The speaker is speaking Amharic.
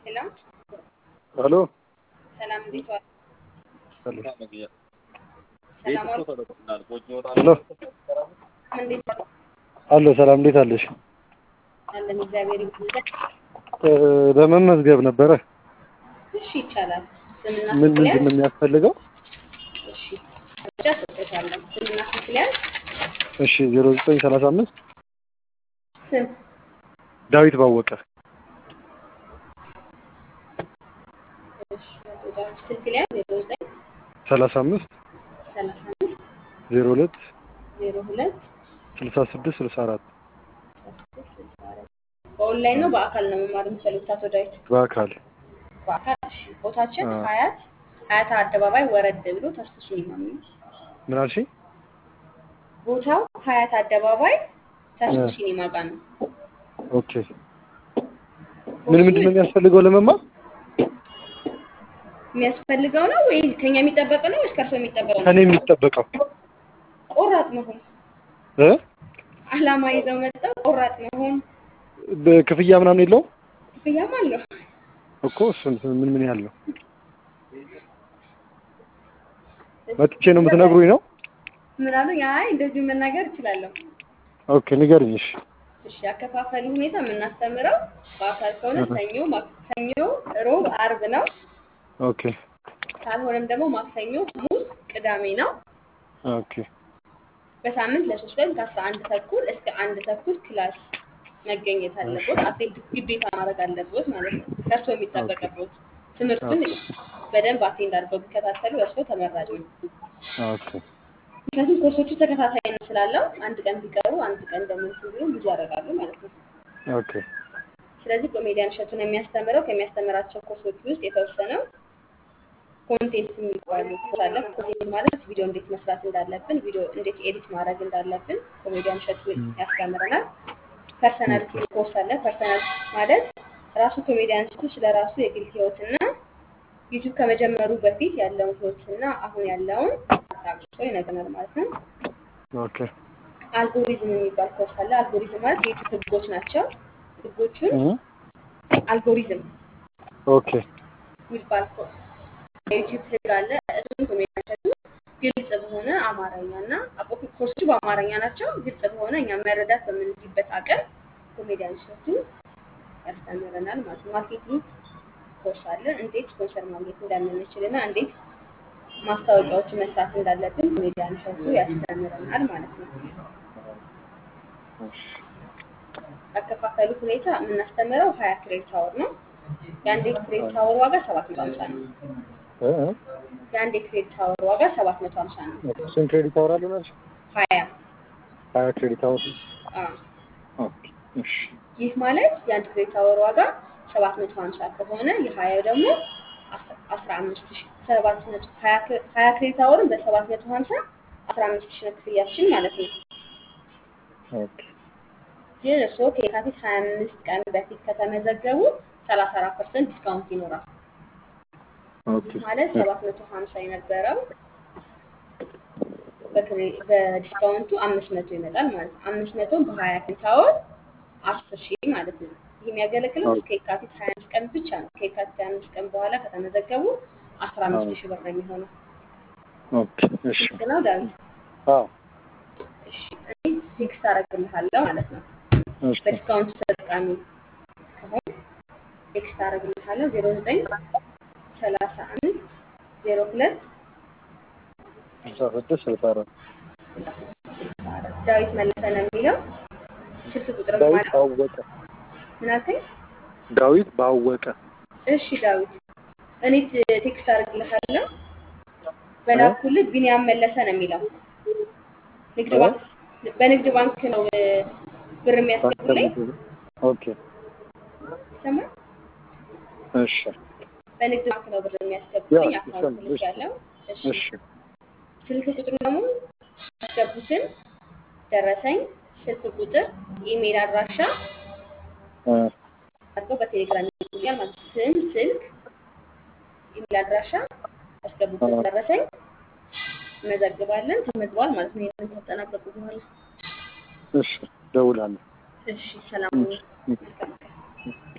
ሄሎ ሄሎ ሰላም፣ እንዴት ዋል? ሄሎ ሰላም ዋል? ሄሎ እንዴት ዋል? አሎ ሰላም እንዴት አለሽ? አለን እግዚአብሔር ይመስገን። እ፣ ለመመዝገብ ነበረ። እሺ ይቻላል። ስምና ምን ስልክ ምንድን ሊያዝ? ነው የሚያስፈልገው? እሺ መረጃ ሰጥቶታለን። ስምና ስልክ ሊያዝ? እሺ ዜሮ ዘጠኝ ሰላሳ አምስት ስም ዳዊት ባወቀ እሺ አቶ ስልክ ሊያዝ? ዜሮ ዘጠኝ ሰላሳ አምስት ሰላሳ አምስት ዜሮ ሁለት ዜሮ ሁለት ስልሳ ስድስት ስልሳ አራት አስራ ስድስት ስልሳ አራት በኦንላይን ነው በአካል ነው መማር የምትፈልጉት አቶ ዳዊት? በአካል በአካል እሺ። ቦታችን አዎ። ሀያት ሀያት አደባባይ ወረድ ብሎ ተስፉ ሲኒማ የሚል ምን አልሽኝ? ቦታው ሀያት አደባባይ ተስፉ እ። ሲኒማ ጋር ነው። ኦኬ ምን ምንድን ነው የሚያስፈልገው ለመማር? የሚያስፈልገው ነው ወይ ከኛ የሚጠበቅ ነው ወይስ ከእርሶ የሚጠበቀው ነው? ከኔ የሚጠበቀው ቆራጥ መሆን፣ እ አላማ ይዘው መጥተው ቆራጥ መሆን። በክፍያ ምናምን የለውም ክፍያም አለው። እኮ እሱን ምን ምን ያህል ነው? መጥቼ ነው የምትነግሩኝ ነው? ምን አሉ? አይ እንደዚሁ መናገር እችላለሁ። ኦኬ ንገርኝ። እሺ እሺ ያከፋፈሉ ሁኔታ የምናስተምረው በአካል ከሆነ ሰኞ፣ ማክሰኞ፣ ሮብ፣ አርብ ነው። ኦኬ ካልሆነም ደግሞ ማክሰኞ፣ ሐሙስ፣ ቅዳሜ ነው። ኦኬ በሳምንት ለሶስት ቀን ከአስራ አንድ ተኩል እስከ አንድ ተኩል ክላስ መገኘት አለቦት። አቴንድ ግዴታ ማድረግ አለቦት ማለት ነው። ከእርሶ የሚጠበቅቦት ትምህርቱን በደንብ አቴንድ አድርገው ቢከታተሉ እርሶ ተመራጭ ነው። ኦኬ ምክንያቱም ኮርሶቹ ተከታታይነት ስላለው አንድ ቀን ቢቀሩ አንድ ቀን ደግሞ እንትን ቢሉ ብዙ ያደርጋሉ ማለት ነው። ኦኬ ስለዚህ ኮሜዲያን እሸቱ ነው የሚያስተምረው። ከሚያስተምራቸው ኮርሶች ውስጥ የተወሰነው ኮንቴንት የሚባሉ ኮርስ አለ። ኮንቴንት ማለት ቪዲዮ እንዴት መስራት እንዳለብን፣ ቪዲዮ እንዴት ኤዲት ማድረግ እንዳለብን ኮሜዲያን እሸቱ ያስተምረናል። ፐርሰናሊቲ ኮርስ አለ። ፐርሰናሊቲ ማለት ራሱ ኮሜዲያን እሸቱ ስለ ራሱ የግል ህይወትና ዩቱብ ከመጀመሩ በፊት ያለውን ህይወትና አሁን ያለውን አጣቅሶ ይነግረናል ማለት ነው። ኦኬ አልጎሪዝም የሚባል ኮርስ አለ። አልጎሪዝም ማለት የዩቱብ ህጎች ናቸው። ህጎቹን እ አልጎሪዝም ኦኬ የሚባል ኮርስ የዩቲዩብ ህግ አለ። እሱም ኮሜዲያን እሸቱ ግልጽ በሆነ አማርኛ እና ኮርሶቹ በአማርኛ ናቸው። ግልጽ በሆነ እኛ መረዳት በምንችልበት አቅም ኮሜዲያን እሸቱ ያስተምረናል ማለት ነው። ማርኬቲንግ ኮርስ አለ። እንዴት ስፖንሰር ማግኘት እንደምንችል እና እንዴት ማስታወቂያዎችን መስራት እንዳለብን ኮሜዲያን እሸቱ ያስተምረናል ማለት ነው። ያከፋፈሉ ሁኔታ የምናስተምረው ሀያ ክሬዲት አወር ነው። የአንድ ክሬዲት አወር ዋጋ ሰባት መቶ ሀምሳ ነው። እ የአንድ የክሬዲት አወር ዋጋ ሰባት መቶ ሀምሳ ነው። እ ስንት ክሬዲት አወር አለው ናቸው? ሀያ ሀያ ክሬዲት አወር አዎ። ኦኬ እሺ ይህ ማለት የአንድ ክሬዲት አወር ዋጋ ሰባት መቶ ሀምሳ ከሆነ የሀያው ደግሞ አስራ አምስት ሺ ሰባት መቶ ሀያ ክሬ- ሀያ ክሬዲት አወርን በሰባት መቶ ሀምሳ አስራ አምስት ሺ ነው ክፍያችን ማለት ነው። ኦኬ ግን እርስዎ ከየካቲት ሀያ አምስት ቀን በፊት ከተመዘገቡ ሰላሳ አራት ፐርሰንት ዲስካውንት ይኖራል። ኦኬ ይህ ማለት ሰባት መቶ ሀምሳ የነበረው በክሬ- በዲስካውንቱ አምስት መቶ ይመጣል ማለት ነው። አምስት መቶን በሀያ ክሬዲት አወር አስር ሺህ ማለት ነው። ይህ የሚያገለግለው እስከ የካቲት ሀያ አምስት ቀን ብቻ ነው። ከየካቲት ሀያ አምስት ቀን በኋላ ከተመዘገቡ አስራ አምስት ሺህ ብር ነው የሚሆነው። ኦኬ እሺ ግልጽ ነው ዳዊት? አዎ እሺ እኔ ቴክስት አደርግልሃለሁ ማለት ነው። እሺ በዲስካውንቱ ተጠቃሚ ከሆን ቴክስት አደርግልሃለሁ ዜሮ ዘጠኝ ሰላሳ አምስት ዜሮ ሁለት ስልሳ ስድስት ስልሳ አራት ዳዊት መለሰ ነው የሚለው ስልክ ቁጥር ዳዊት ማለት ባወቀ ምን አልከኝ? ዳዊት ባወቀ እሺ ዳዊት እኔ ት- ቴክስት አደርግልሃለሁ በላኩልህ ቢኒያም መለሰ ነው የሚለው ንግድ ባንክ በንግድ ባንክ ነው እ፣ ብር የሚያስገቡልኝ ኦኬ ይሰማል እሺ በንግድ ባንክ ነው ብር የሚያስገቡልኝ ያ፣ አካውንት ይሰማል። ልክ ያለው እሺ እሺ ስልክ ቁጥሩ ደግሞ ያስገቡትን ደረሰኝ ስልክ ቁጥር ኢሜል አድራሻ እ አድርገው በቴሌግራም ይልኩልኛል ማለት ነው። ስም ስልክ ኢሜል አድራሻ ያስገቡበት ደረሰኝ እንመዘግባለን ተመዝግቧል ማለት ነው ይህንን ካጠናቀቁ በኋላ እሺ ደውላለሁ እሺ ሰላም ሁኑ። መልካም ቀን